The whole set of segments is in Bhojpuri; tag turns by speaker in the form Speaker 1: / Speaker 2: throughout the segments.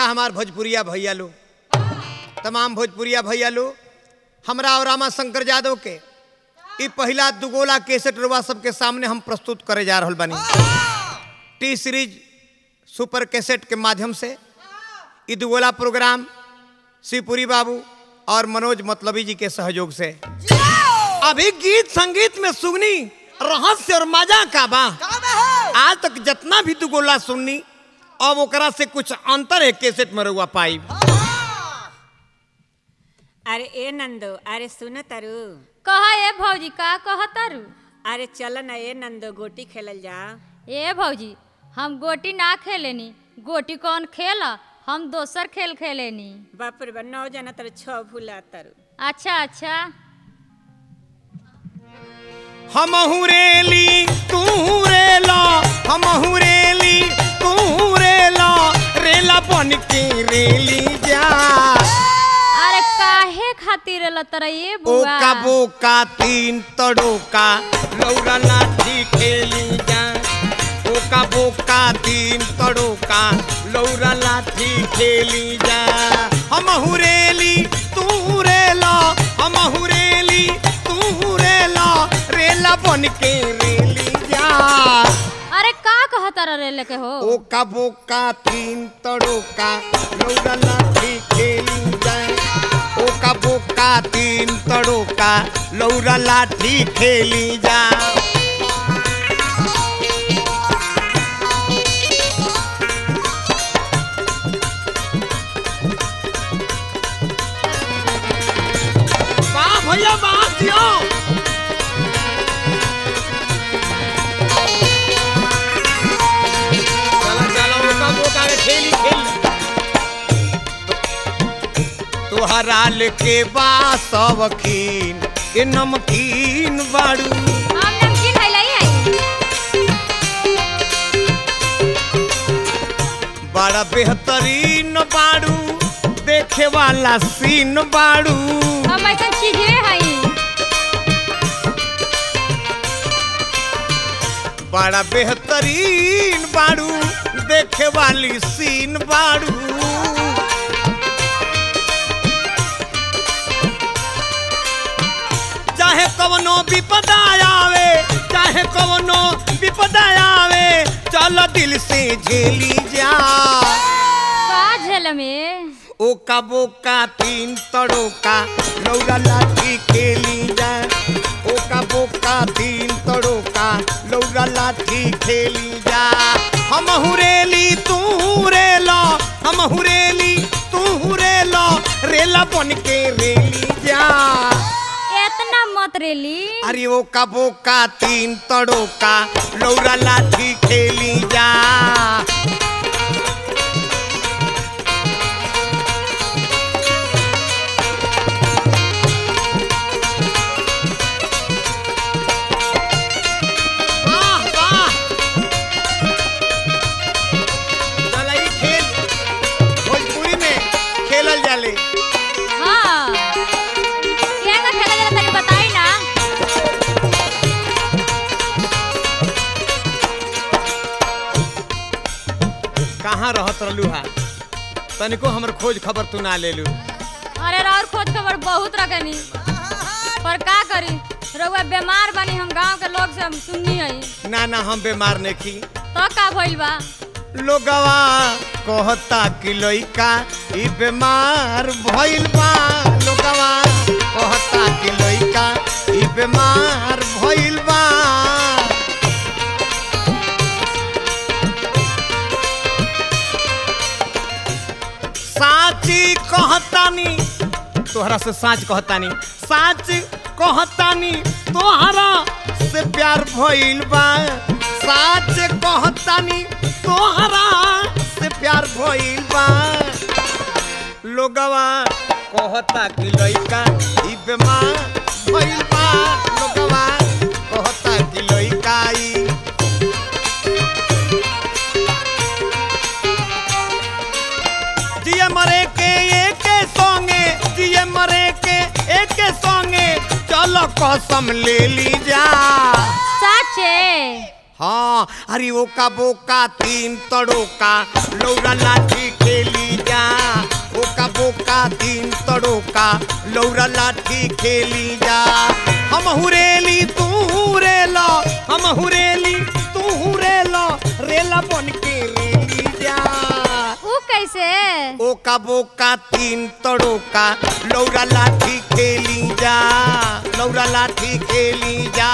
Speaker 1: अच्छा हमार भोजपुरिया भैया लो तमाम भोजपुरिया भैया लो हमरा और रामा शंकर यादव के ई पहला दुगोला केसेट रुआ सबके सामने हम प्रस्तुत करे जा रहल बानी टी सीरीज सुपर कैसेट के माध्यम से ई दुगोला प्रोग्राम शिवपुरी बाबू और मनोज मतलबी जी के सहयोग से अभी गीत संगीत में सुगनी रहस्य और मजा का बा आज तक जितना भी दुगोला सुननी अब ओकरा से कुछ अंतर है कैसेट में रुआ पाई
Speaker 2: अरे ए नंदो अरे सुन तारू
Speaker 3: कह ए भौजी का कहतारू
Speaker 2: अरे चल न ए नंदो गोटी खेलल जा
Speaker 3: ए भौजी हम गोटी ना खेलेनी गोटी कौन खेला हम दोसर खेल खेलेनी
Speaker 2: बाप रे बा नौ जना तर छ भूला तारू
Speaker 3: अच्छा अच्छा
Speaker 1: हम रेली तू रेला हम रेली तू रेला रेला बन के रेली जा
Speaker 3: अरे काहे खातिर लतरा ये
Speaker 1: ओ
Speaker 3: बुआ
Speaker 1: का बोका तीन तड़ोका लौरा लाठी खेली जा ओ का बोका तीन तड़ोका लौरा लाठी खेली जा हम हुरेली तू रेला हम हुरेली तू रेला रेला बन के रेली जा
Speaker 3: अरे का कहतारा रे लेके हो
Speaker 1: ओ का बोका तीन तड़ोका लौरा लाठी खेली जाए ओ का बोका तीन तड़ोका लौरा लाठी खेली जा वाह भैया वाह जियो चला चला ओका बोका के खेली खेली तुहरा के बा सबकीन ए नमकीन बाड़ू
Speaker 3: हम नमकीन है लाई है
Speaker 1: बड़ा बेहतरीन बाड़ू देखे वाला सीन बाड़ू
Speaker 3: हम ऐसा चीजे है
Speaker 1: बड़ा बेहतरीन बाड़ू देखे वाली सीन बाड़ू चाहे कवनो विपदा आवे चाहे कवनो विपदा आवे चल दिल से झेली जा
Speaker 3: का झेल में
Speaker 1: ओ का बोका तीन तड़ोका लौरा लाठी खेली जा ओ का बोका तीन तड़ोका लौरा लाठी खेली जा हम हुरेली तू हुरेला हम हुरेली तू हुरेला रेला बन के रेली जा
Speaker 3: इतना मत रेली
Speaker 1: अरे ओ का बोका तीन तड़ोका लौरा लाठी खेली जा वाह वाह चला ई खेल भोजपुरी में खेलल जाले
Speaker 3: हाँ केंगा खेला जरा तनी बताई ना
Speaker 1: कहाँ रहत रहलू हा तनिको हमर खोज खबर तू ना लेलू
Speaker 3: अरे राउर खोज खबर बहुत रखनी पर का करी रउआ बीमार बनी हम गांव के लोग से हम सुननी है
Speaker 1: ना ना हम बीमार नहीं
Speaker 3: तो का भइल बा
Speaker 1: लोगवा कहता कि लइका ई बीमार भइल बा लोगवा कहता कि लइका ई बीमार भइल बा साची कहतानी तोहरा से साच कहतानी साच कहतानी तोहरा से प्यार भइल बा साच कहतानी तोहरा से प्यार भइल बा लोगवा कहता कि लइका ई बीमार भइल बा लोगवा कहता कि लइका ई जिए मरे के एक संगे जिए मरे के एक संगे चलो कसम ले ली जा
Speaker 3: साचे
Speaker 1: हाँ अरे ओ का बोका तीन तड़ोका लौरा लाठी खेली जा ओ का बोका तीन तड़ोका लौरा लाठी खेली जा हम हुरेली तू हुरेला हम हुरेली तू हुरेला रेला बन के रेली जा
Speaker 3: ऊ कैसे
Speaker 1: ओ का बोका तीन तड़ोका लौरा लाठी खेली जा लौरा लाठी खेली जा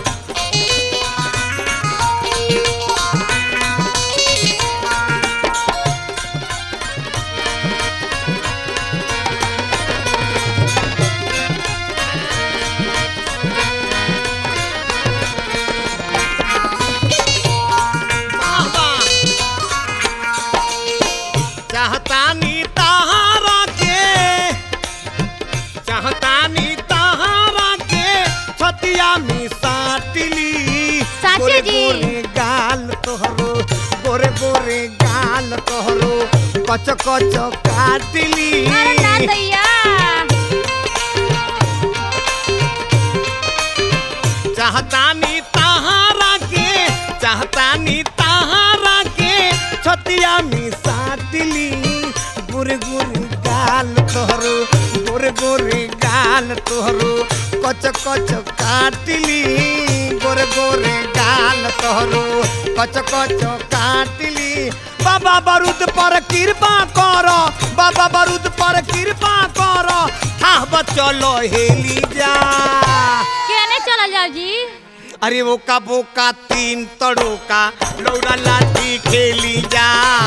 Speaker 1: चाहतानी तहारा के चाहतानी तहारा के छतिया में साटली
Speaker 3: साचे
Speaker 1: गोरे
Speaker 3: जी।
Speaker 1: गोरे गाल तोहरो गोरे गोरे गाल तोहरो कच कच काटली
Speaker 3: अरे ना दैया
Speaker 1: चाहतानी तहारा के चाहतानी तहारा के छतिया में साटली गोरे गोरे गाल तोहरो गोरे गोरे गाल तोहरो कच कच काटली गोरे गोरे गाल तोहरो कच कच काटली बाबा बारूद पर कृपा कर बाबा बारूद पर कृपा कर हाँ चलो हेली जा
Speaker 3: केने चलल जाओ जी
Speaker 1: अरे वो का बोका तीन तड़ोका लौड़ा लाठी खेली जा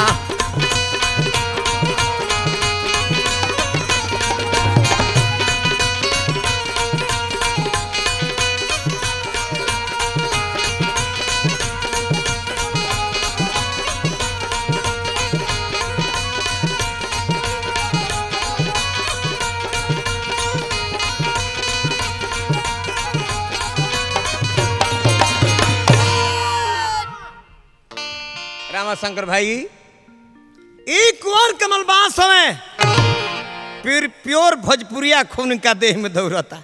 Speaker 1: रामाशंकर भाई एक और कमल बास हमें प्योर प्योर भोजपुरिया खून का देह में दौड़ता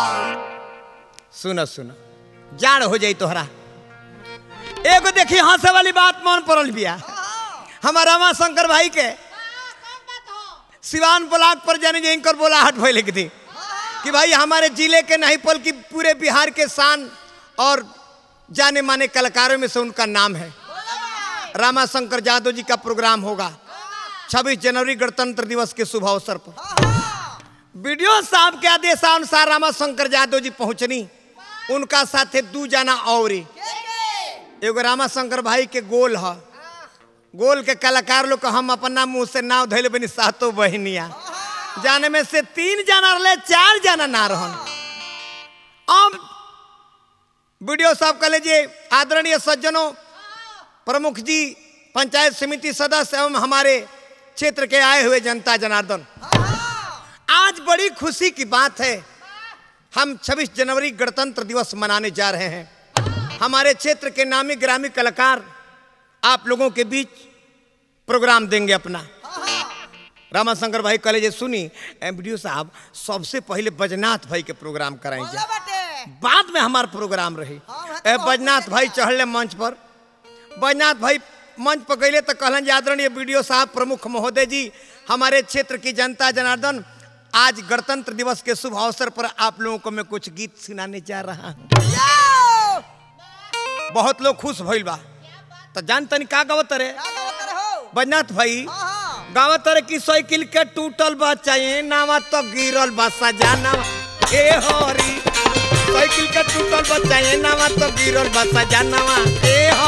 Speaker 1: सुनो सुनो जाड़ हो जाई तोहरा एगो देखी हंसे वाली बात मन पड़ल बिया हमारा रामाशंकर भाई के सिवान ब्लॉक पर जाने जे इनकर बोलाहट भइल की थी कि भाई हमारे जिले के नहीं पल की पूरे बिहार के शान और जाने माने कलाकारों में से उनका नाम है रामाशंकर यादव जी का प्रोग्राम होगा 26 जनवरी गणतंत्र दिवस के शुभ अवसर पर वीडियो साहब के आदेशानुसार रामाशंकर यादव जी पहुंचनी उनका साथे दू जाना और एगो रामाशंकर भाई के गोल है गोल के कलाकार लोग को हम अपना मुंह से नाव धैले बनी सातो बहनिया जाने में से तीन जना रहे चार जना ना रहन अब वीडियो साहब कह लीजिए आदरणीय सज्जनों प्रमुख जी पंचायत समिति सदस्य एवं हमारे क्षेत्र के आए हुए जनता जनार्दन आज बड़ी खुशी की बात है हम 26 जनवरी गणतंत्र दिवस मनाने जा रहे हैं हमारे क्षेत्र के नामी ग्रामी कलाकार आप लोगों के बीच प्रोग्राम देंगे अपना रामाशंकर भाई कॉलेज सुनी वीडियो साहब सबसे पहले बजनाथ भाई के प्रोग्राम कराएंगे बाद में हमारा प्रोग्राम रही ए, बैजनाथ भाई चढ़ले मंच पर बैजनाथ भाई मंच पर गए तो कहलन जे आदरणीय वीडियो साहब प्रमुख महोदय जी हमारे क्षेत्र की जनता जनार्दन आज गणतंत्र दिवस के शुभ अवसर पर आप लोगों को मैं कुछ गीत सुनाने जा रहा हूँ बहुत लोग खुश भइल बा तो जान तनी का गावत रे बैजनाथ भाई गावत रे कि साइकिल के टूटल बा चाहिए नावा तो गिरल बा सजाना ए होरी साइकिल के टूटल बा चाहिए नावा तो गिरल बा सजाना ए हो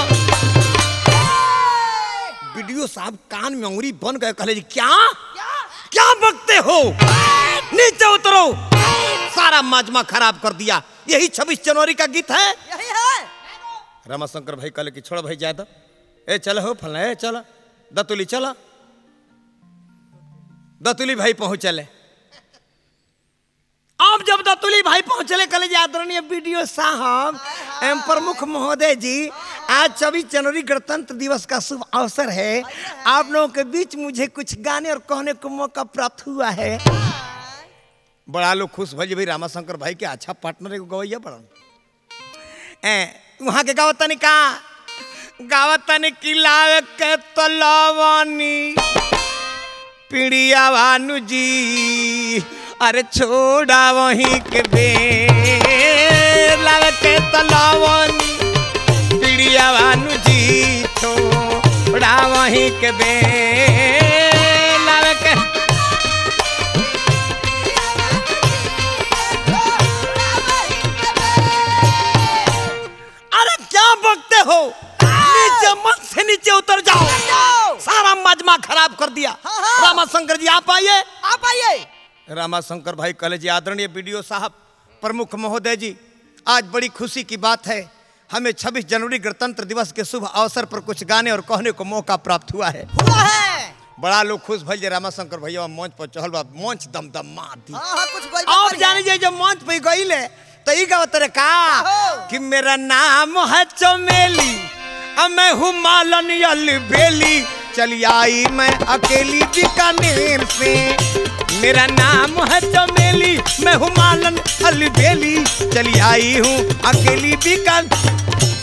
Speaker 1: वीडियो साहब कान में अंगुरी बन गए कहले जी क्या क्या बकते हो नीचे उतरो सारा मजमा खराब कर दिया यही छब्बीस जनवरी का गीत है रामाशंकर भाई कहले कि छोड़ भाई ज्यादा ए चल हो फला ए चल दतुली चला दतुली भाई पहुंचले अब जब दतुली भाई पहुंचले कले आदरणीय वीडियो साहब एवं प्रमुख महोदय जी आज छब्बीस जनवरी गणतंत्र दिवस का शुभ अवसर है आप लोगों के बीच मुझे कुछ गाने और कहने को मौका प्राप्त हुआ है बड़ा लोग खुश भइल भाई रामाशंकर भाई के अच्छा पार्टनर एगो गवैया बड़ा ए वहाँ के गावत तनी का गावतन किलावे के तलवानी पिड़िया भानु जी अरे छोड़ा वहीं के बे लावे के तलवानी पिड़िया भानु जी छोड़ा वहीं के बे लावे के अरे क्या बकते हो नीचे मत से नीचे उतर जाओ सारा मजमा खराब कर दिया
Speaker 4: हाँ, हाँ।
Speaker 1: रामाशंकर जी आप आइए
Speaker 4: आप आइए
Speaker 1: रामाशंकर भाई कॉलेज जी आदरणीय बीडीओ साहब प्रमुख महोदय जी आज बड़ी खुशी की बात है हमें 26 जनवरी गणतंत्र दिवस के शुभ अवसर पर कुछ गाने और कहने को मौका प्राप्त हुआ है
Speaker 4: हुआ है
Speaker 1: बड़ा लोग खुश भइल जे रामाशंकर भैया मंच पर चढ़ल बा मंच दम दम मार दी
Speaker 4: हाँ हाँ कुछ कोई
Speaker 1: आप जाने जाए जब मंच पे गईले तो ई गावत रे का
Speaker 4: हो।
Speaker 1: कि मेरा नाम है चमेली अब मैं हूँ मालन बेली चली आई मैं अकेली बीकानेर से मेरा नाम है चमेली मैं हूँ मालन अलबेली चली आई हूँ अकेली बीकान